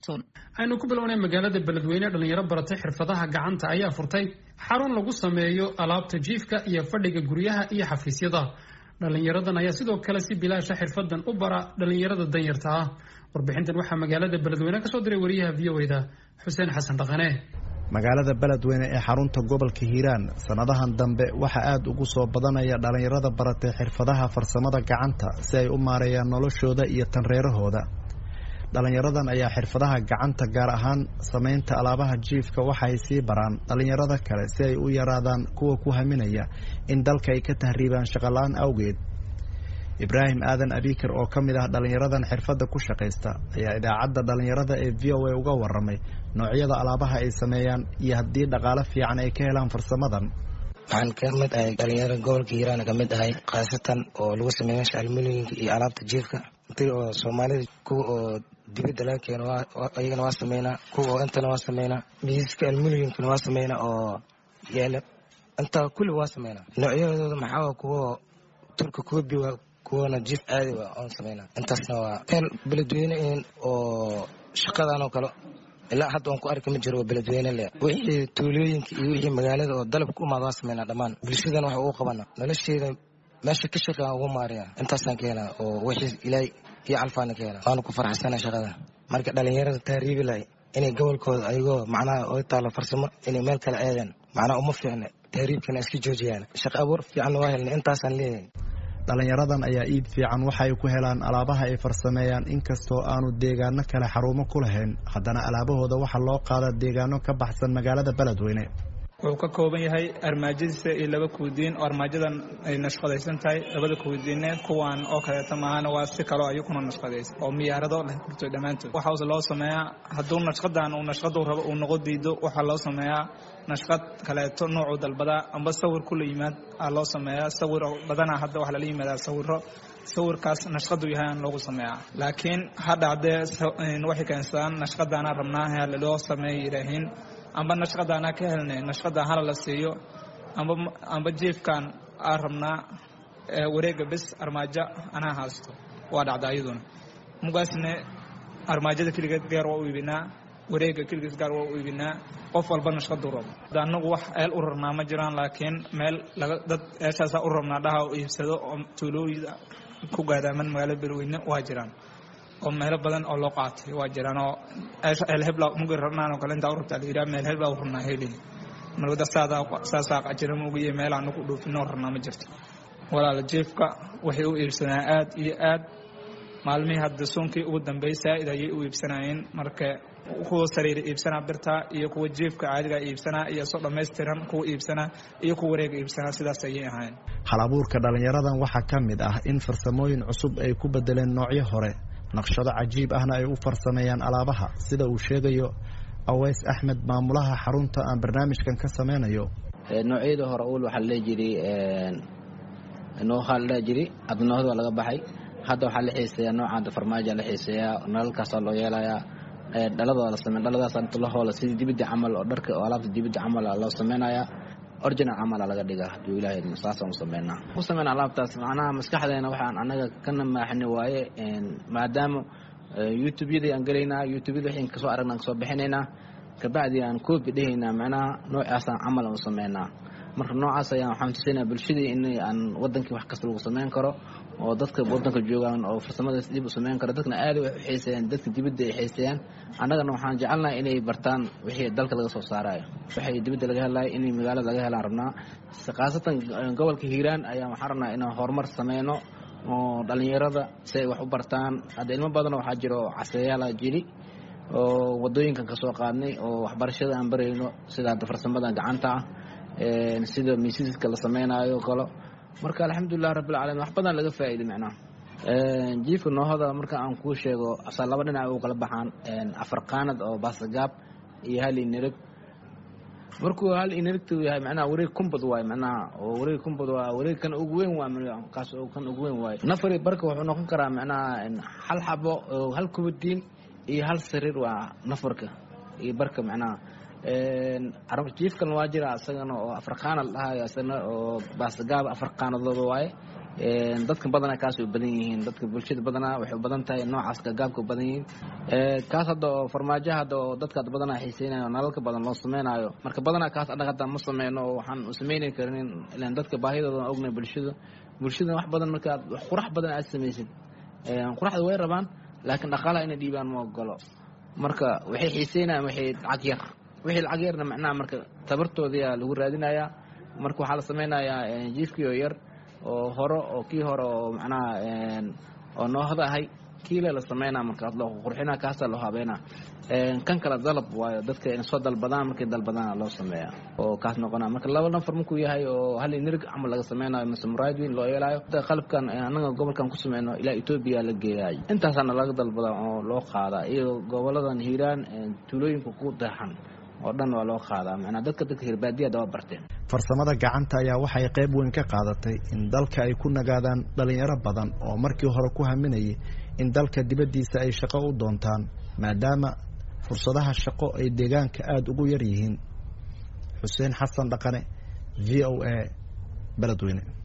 xasun aynu ku bilownay magaalada beledweyne dhalinyaro baratay xirfadaha gacanta ayaa furtay xarun lagu sameeyo alaabta jiifka iyo fadhiga guryaha iyo xafiisyada dhalinyaradan ayaa sidoo kale si bilaasha xirfadan u bara dhalinyarada danyarta ah warbixintan waxaa magaalada beledweyne kasoo diray wariyaha v o da xuseen xasan dhaqane magaalada beledweyne ee xarunta gobolka hiiraan sanadahan dambe waxaa aada ugu soo badanaya dhalinyarada baratay xirfadaha farsamada gacanta si ay u maareeyaan noloshooda iyo tanreerahooda dhalinyaradan ayaa xirfadaha gacanta gaar ahaan samaynta alaabaha jiifka waxaay sii baraan dhalinyarada kale si ay u yaraadaan kuwa ku haminaya in dalka ay ka tahriibaan shaqola-aan awgeed ibraahim aadan abikar oo ka mid ah dhalinyaradan xirfadda ku shaqaysta ayaa idaacadda dhalinyarada ee v o a uga waramay noocyada alaabaha ay sameeyaan iyo haddii dhaqaalo fiican ay ka helaan farsamadan waxaan ka mid ahay dhalinyaro gobolka hiiraan ka mid ahay khaasatan oo lagu sameeya meesha almulinka iyo alaabta jiifka intii oo soomaalida kuwa oo dibadda laga keeno ayagana waa sameynaa kuwa oo intana waa sameynaa miiska almulinkana waa sameynaa oo yaala intaa kulli waa sameynaa noocyadooda maxaa kuwa turka koobi waa kuwana jiif caadi waa oon sameynaa intaasna waa meel beledweyne oo shaqadan oo kale ilaa hadda waan ku arki ma jiro waa beledweyne le wixii tuulooyinka iyo wixii magaalada oo dalab ku imaada waa sameynaa dhammaan bulshadan wax ugu qabana nolosheeda meesha ka shaqean ugu maariya intaasaan ka helaa oo wixii ilaahay iyo calfaana ka helaa waana ku faraxsana shaqada marka dhalinyarada tahriibi lahay inay gobolkooda ayagoo macnaha oo taalo farsamo inay meel kale aadaan macnaha uma fiicna tahriibkana iska joojiyaan shaqo abuur fiicanna waa helnay intaasaan leeyahay dhalinyaradan ayaa iib fiican waxay ku helaan alaabaha ay farsameeyaan inkastoo aanu deegaano kale xarumo ku lahayn haddana alaabahooda waxaa loo qaadaa deegaano ka baxsan magaalada beledweyne wuxuu ka kooban yahay armaajadiisa iyo laba kuudiin oo armaajadan ay nashqadaysan tahay labada kuudiinne kuwan oo kaleeto maahana waa si kaloo ayakuna nashqadaysa oo miyaarado leh kurto dhammaantood waxaase loo sameeyaa hadduu nashqadan uu nashqadu rabo uu noqo diido waxaa loo sameeyaa nashqad kaleeto noocuu dalbadaa amba sawir kula yimaad aa loo sameeyaa sawir badanaa hadda waxaa lala yimaadaa sawiro sawirkaas nashqadu yahay aan loogu sameeyaa laakiin hadha haddee waxay keensadaan nashqadaana rabnaa loo sameeya yidhaahiin amba nashqadaanaa ka helnay nashqadan hala la siiyo amba amba jiifkan aa rabnaa wareega bes armaajo anaa haasto waa dhacda ayaduna mugaasne armaajada keligeed gaar waa u iibinaa wareega keligeed gaar waa u iibinaa qof walba nashqaduu rabo anagu wax eel u rarnaa ma jiraan laakiin meel laga dad eeshaasaa u rabnaa dhaha u iibsado oo tuulooyida ku gaadaaman magaalada beledweyne waa jiraan oo meelo badan oo loo qaatay waa jiraan oo eelhebla mugi rabnaan oo kale intaa u rabtaa la yidhaha meel hebla u rabnaa heli marwada saasaa qajira mugiyo meel aanu ku dhoofinoo rabnaa ma jirto walaala jiifka waxay u iibsanaa aad iyo aad maalmihii hadda suunkii ugu dambeey saa'id ayay u iibsanayeen marka kuwa sariira iibsanaa birtaa iyo kuwa jiifka caadigaa iibsanaa iyo soo dhammaystiran kuwa iibsanaa iyo kuwa wareega iibsanaa sidaas ayay ahayn hal abuurka dhalinyaradan waxaa ka mid ah in farsamooyin cusub ay ku bedeleen noocyo hore naqshado cajiib ahna ay u farsameeyaan alaabaha sida uu sheegayo aweys axmed maamulaha xarunta aan barnaamijkan ka sameynayo noocyada hore ul waxaa ladhehi jiray noohaa ladhehi jiray adnoohda waa laga baxay hadda waxaa la xiiseeyaa noocaada farmaaja la xiiseeyaa nalalkaasaa loo yeelayaa dhalada la samey dhaladaas inta la hoola sidii dibidda camal oo dharka oo alaabta dibidda camal loo sameynayaa original camala laga dhigaa hadduu ilaahay saasaan u sameynaa u sameyna alaabtaas macnaha maskaxdeena waxaan anaga ka namaaxni waaye maadaama youtube-yadii aan gelaynaa youtube-yada waxaan kasoo aragnaa kasoo bixinaynaa kabacdi aan koobi dhehaynaa macnaha noocaasaan camal aan u sameynaa marka noocaas ayaan waxaan tusaynaa bulshadii in aan wadankii wax kasta lagu sameyn karo oo dadka wadanka joogaan oo farsamadaas dib u sameyn karo dadkana aada wax u xiiseeyaan dadka dibadda ay xiiseeyaan annagana waxaan jecelnahay inay bartaan wixii dalka laga soo saarayo waxay dibadda laga helayo inay magaalada laga helaan rabnaa khaasatan gobolka hiiraan ayaan waxaan rabnaa inaan horumar sameyno oo dhalinyarada si ay wax u bartaan hadda ilmo badan waxaa jiro caseeyaala jiri oo wadooyinkan kasoo qaadnay oo waxbarashada aan barayno sida hadda farsamada gacanta ah sida miisiska la sameynaayo kalo marka alxamdulilah rabbilcaalamiin wax badan laga faa'iiday macnaha jiifka noohada marka aan kuu sheego asaa laba dhinac u kala baxaan afar qaanad oo baasagaab iyo hal inereg markuu hal inerigtu yahay macnaha wareeg kumbad waaye macnaha oo wareeg kumbad waa wareeg kan ugu weyn waa kaas oo kan ugu weyn waaye nafari barka wuxuu noqon karaa macnaha hal xabo oo hal kubadiin iyo hal sariir waa nafarka iyo barka macnaha jiifkan waa jira isagana oo afar qaanad dhahayo isagana oo baasagaab afar qaanadooda waaye dadka badanaa kaasay u badan yihiin dadka bulshada badanaa waxay u badan tahay noocaas gagaabka u badan yihiin kaas hadda oo farmaajo hadda oo dadka badanaa xiiseynayo oo nalalka badan loo sameynaayo marka badanaa kaas annaga hadda ma sameyno oo waxaan u sameyni karin ilan dadka baahidooda aan ognahay bulshada bulshada wax badan marka aad wax qurax badan aad samaysid quraxda way rabaan laakiin dhaqaalaha inay dhiibaan ma ogolo marka waxay xiiseynayaan waxay lacag yar wixii lacag yarna macnaha marka tabartoodiyaa lagu raadinayaa marka waxaa la sameynayaa jiifkii oo yar oo hore oo kii hore oo macnaha oo noohda ahay kiile la sameynaa markaas loo qurxina kaasa loo habeynaa kan kale dalab waayo dadka in soo dalbadaan markay dalbadaana loo sameeyaa oo kaas noqonaa marka laba nafar markuu yahay oo hal nirig camal laga sameynayo mise muraadwiin loo yeelaayo qalabkan annaga gobolkan ku sameyno ilaa etoobiya la geeyaay intaasaana laga dalbadaa oo loo qaadaa iyo goboladan hiiraan tuulooyinka ku deexan oo dhan waa loo qaadaa macnaa dadka dadka hirbaadiyada waa barteen farsamada gacanta ayaa waxay qayb weyn ka qaadatay in dalka ay ku nagaadaan dhalinyaro badan oo markii hore ku haminayay in dalka dibaddiisa ay shaqo u doontaan maadaama fursadaha shaqo ay deegaanka aada ugu yar yihiin xuseen xasan dhaqane v o a beledweyne